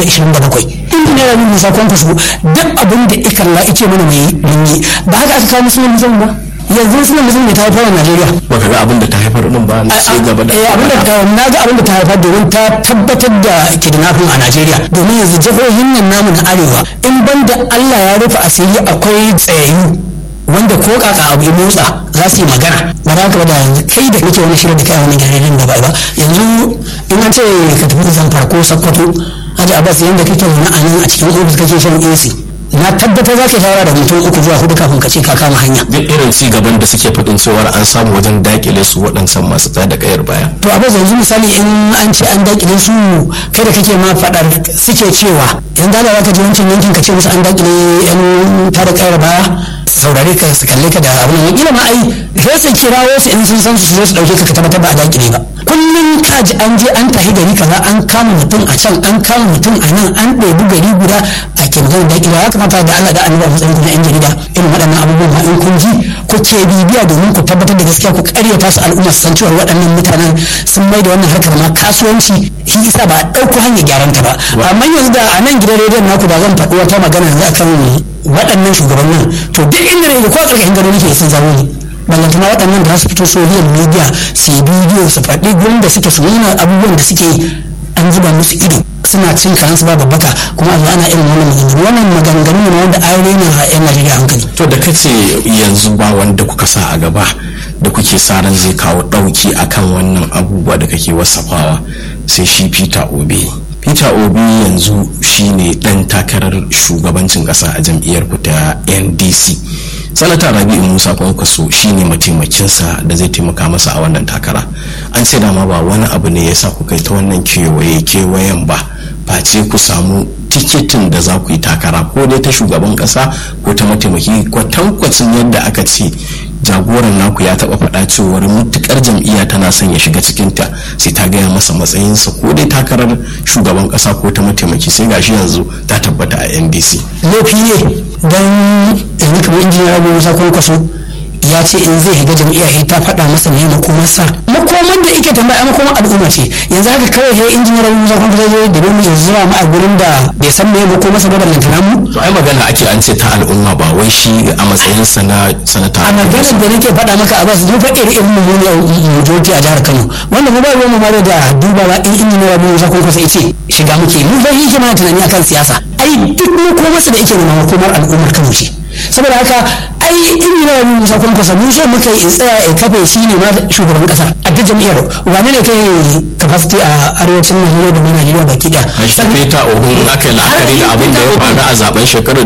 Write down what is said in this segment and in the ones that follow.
2027 injiniyar rabi musa kwankwaso duk abin da ikalla ike mana mai yi ba haka aka kawo musulun musulun ba yanzu musulun musulun ne ta haifar a najeriya baka ga abin da ta haifar din ba na sai gaba da abin da ta na ga abin da ta haifar domin ta tabbatar da kidnapping a najeriya domin yanzu jihohin nan namu na arewa in banda allah ya rufe asiri akwai tsayayyu wanda ko kaka abu ya motsa za su yi magana ba za ka ba da yanzu kai da kake wani shirin da kai wani garirin da ba ba yanzu in an ce ka tafi zamfara ko sakkwato haji abbas yanda kake wani a nan a cikin ofis kake shan ac na tabbatar za ka shawara da mutum uku zuwa hudu kafin ka ce ka kama hanya duk irin ci gaban da suke faɗin cewar an samu wajen dakile su waɗansan masu tsaya da kayar baya to a yanzu misali in an ce an dakile su kai da kake ma faɗar suke cewa yanzu da za ka je wancan yankin ka ce musu an dakile yan tada kayar baya saurare ka su kalle ka da abin nan kila ma ai sai su kirawo su in sun san su zo su dauke ka ka tabbatar ba a dakile ba kullum ka ji an je an tafi gari kaza an kama mutum a can an kama mutum a nan an ɗebi gari guda a ke magana dakile ya kamata da Allah da annabi a matsayin na yan jarida irin waɗannan abubuwan ma in kun ji ku ke bibiya domin ku tabbatar da gaskiya ku karyata su al'umma su san cewa waɗannan mutanen sun mai da wannan harkar ma kasuwanci shi isa ba a ɗauko hanyar gyaran ta ba amma yanzu da a nan gidan rediyon naku da zan faɗi wata magana yanzu akan waɗannan shugabannin to duk inda ne ko a ƙarƙashin gado nake sun zamo ne ballantana waɗannan da su fito social media su yi bidiyo su faɗi gurin da suke su nuna abubuwan da suke an zuba musu ido suna cin karansu ba babbaka kuma a zo ana irin wannan maganganu wannan maganganu ne wanda an rena a yan najeriya hankali to da kace yanzu ba wanda kuka sa a gaba da kuke sa ran zai kawo ɗauki akan wannan abubuwa da kake wasafawa sai shi peter obi peter obi yanzu shine dan takarar shugabancin kasa a jam'iyyar ku ta ndc sanata rabi'u musa kwankwaso shine mataimakinsa da zai taimaka masa a wannan takara an ce dama ba wani abu ne ya sa ku kai ta wannan kewaye kewayen ba face ku samu tikitin da za ku yi takara ko dai ta shugaban kasa ko ta mataimaki kwatankwacin yadda aka ce jagoran naku ya taba faɗa cewar mutukar jam'iyya tana son ya shiga cikinta sai ta gaya masa matsayinsa ko dai takarar shugaban kasa ko ta mataimaki sai gashi yanzu ta tabbata a ndc laifi ne don yanzu kamar injiniya abu musa kwankwaso ya ce in zai shiga jam'iyya ya ta faɗa masa ne makomarsa makomar da ike tambaya makomar al'umma ce yanzu haka kawai sai injiniya abu musa kwankwaso zai da mu ya zuwa mu a gurin da bai san me makomarsa ba ballantana mu to ai magana ake an ce ta al'umma ba wai shi a matsayinsa na sanata a maganar da nake faɗa maka a basu duba irin irin mummuni a mujoji a jihar kano wanda mu ba ruwan mu mara da dubawa in injiniya abu musa kwankwaso ya ce shiga muke mu fa yake mana tunani akan siyasa ai duk makomarsa da yake nema makomar al'ummar kano ce saboda haka ai in yi rawa musa kun kusa mu so muka yi tsaya ya kafe shi ne ma shugaban kasa a duk jam'iyyar wane ne kai capacity a arewacin najeriya da ma najeriya baki daya Peter Ogun aka yi la'akari da abin da ya faru a zaben shekarar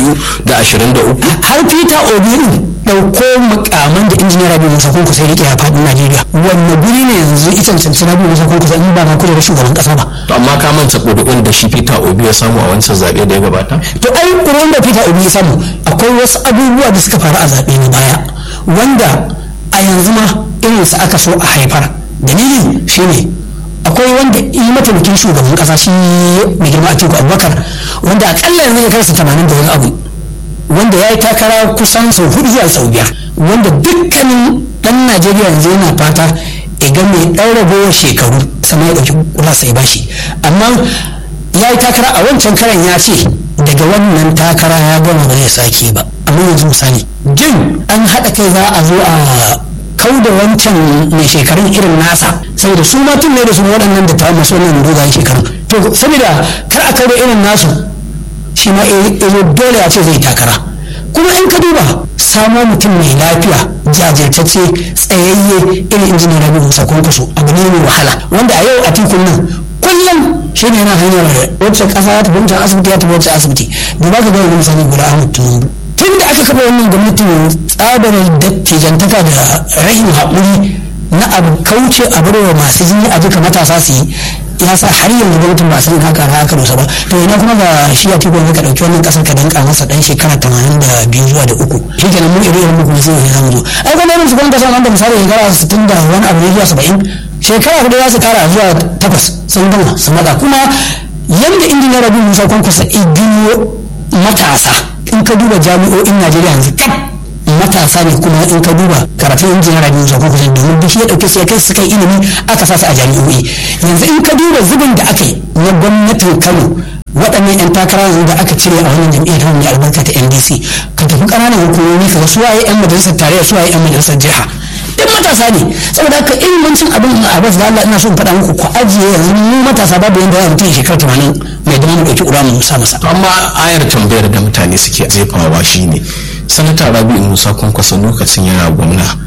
2023 har peter obi dauko mukaman da injiniyar rabi musa kun kusa rike a fadin najeriya wanne guri ne yanzu ita cancanci rabi musa kun kusa in ba ma kujerar shugaban kasa ba to amma ka manta ƙuri'un da shi Peter Obi ya samu a wancan zaɓe da ya gabata to ai ƙuri'un da peter obi ya samu akwai wasu abubuwa da suka faru a zaɓe na baya wanda a yanzu ma irinsu aka so a haifar dalili shine akwai wanda yi mataimakin shugaban kasa shi mai girma a teku abubakar wanda akalla yanzu ya karsa tamanin da wani abu wanda ya yi takara kusan sau hudu zuwa sau biyar wanda dukkanin dan najeriya yanzu yana fata ya ga mai ɗaura gowar shekaru sama ya ɗauki kula sai bashi amma ya yi takara a wancan karan ya ce daga wannan takara ya gama ba zai sake ba amma yanzu misali jin an haɗa kai za a zo a kau da wancan mai shekarun irin nasa saboda su ma tun ne da su waɗannan da ta masu wannan dogayen shekarun to saboda kar a kau da irin nasu shi ma zo dole ya ce zai takara kuma in ka duba samo mutum mai lafiya jajirtacce tsayayye irin injiniya rabi musa kwankwaso abu ne mai wahala wanda a yau a tikun nan kullum shi ne yana hanyar wacce kasa ya tafi wancan asibiti ya tafi wancan asibiti duba ka ga wani misali guda ahmad tinubu tun da aka kafa wannan gwamnatin tsabar dattijantaka da rahin haƙuri na abu kauce a barwa masu jini a duka matasa su yi ya sa har yanzu gwamnatin ba san haka na aka dosa ba to ina kuma ga shi ya tiko ka dauki wannan kasar ka danka masa dan shekara tamanin da biyu zuwa da uku shi kenan mu iri irin kuma sai ya zamu zo ai kuma irin su gwamnati san wanda misali shekara sittin da wani abu ne zuwa saba'in shekara hudu za su kara zuwa takwas sun gama su maza kuma yanda injiniyar rabi musa kwankwasa iginiyo matasa in ka duba jami'o'in najeriya yanzu kaf matasa ne kuma in ka duba karatun injiniyar rabi musa kwankwasa domin duk ya dauke su ya kai su kai ilimi aka sa su a jami'o'i yanzu in ka duba zubin da aka yi na gwamnatin kano waɗannan 'yan takara yanzu da aka cire a wannan jam'iyyar ta mai albarka ta ndc ka tafi ƙananan hukumomi ka ga su waye 'yan majalisar tarayya su waye 'yan majalisar jiha duk matasa ne saboda haka ilimancin abin a bas da Allah ina so in faɗa muku ku ajiye yanzu mu matasa babu yanda za mu mutum shekara tamanin mai dama mu ɗauki ƙura mu sa masa. amma ayar tambayar da mutane suke jefawa shine sanata rabi'u musa kwankwasa lokacin yana gwamna